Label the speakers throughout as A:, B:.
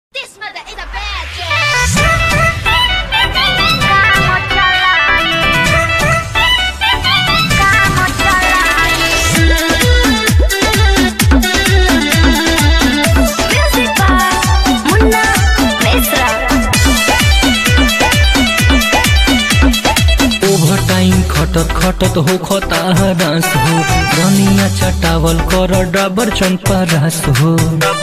A: खटत खटत हो खता डांस हो रनिया चटावल कर डबर चंपा रास हो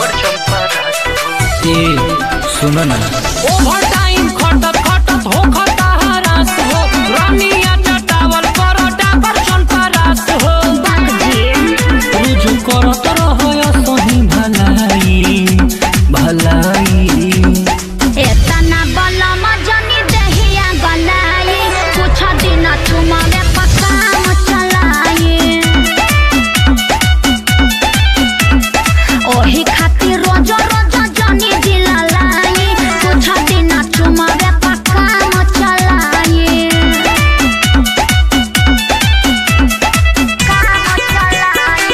A: ए सुन ना
B: ओवर टाइम खटत खटत हो खता हरास हो रानिया चटावल कर डाबर चंपा रास हो
A: रुजु करत रहय सही भलाई भलाई
C: एतना बलम जनी देहिया गलाई कुछ दिन चुमावे पकाम चलाई ओही खातिर रोज रोज जनी दिलाई कुछ दिन चुमावे पकाम चलाई काम चलाई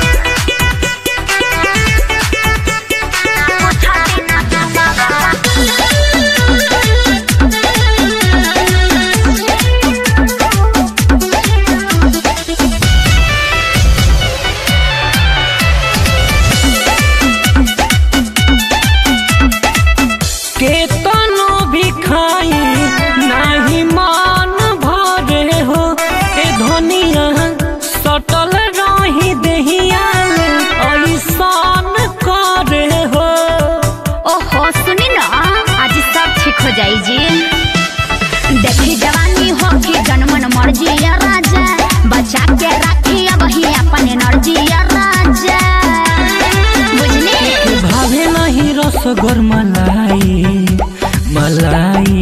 C: कुछ दिन चुमावे
B: केतनो भी खाई नाही मान भरे हो ए धनिया सटल रही देहिया ऐसान करे हो
C: ओहो सुनी ना आज सब ठीक हो जाई जी देखी जवानी हो कि जनमन मर्जी या राजा बचा के राखी अब ही अपन एनर्जी या राजा बुझनी
A: भावे नहीं रसगोर मलाई मलाई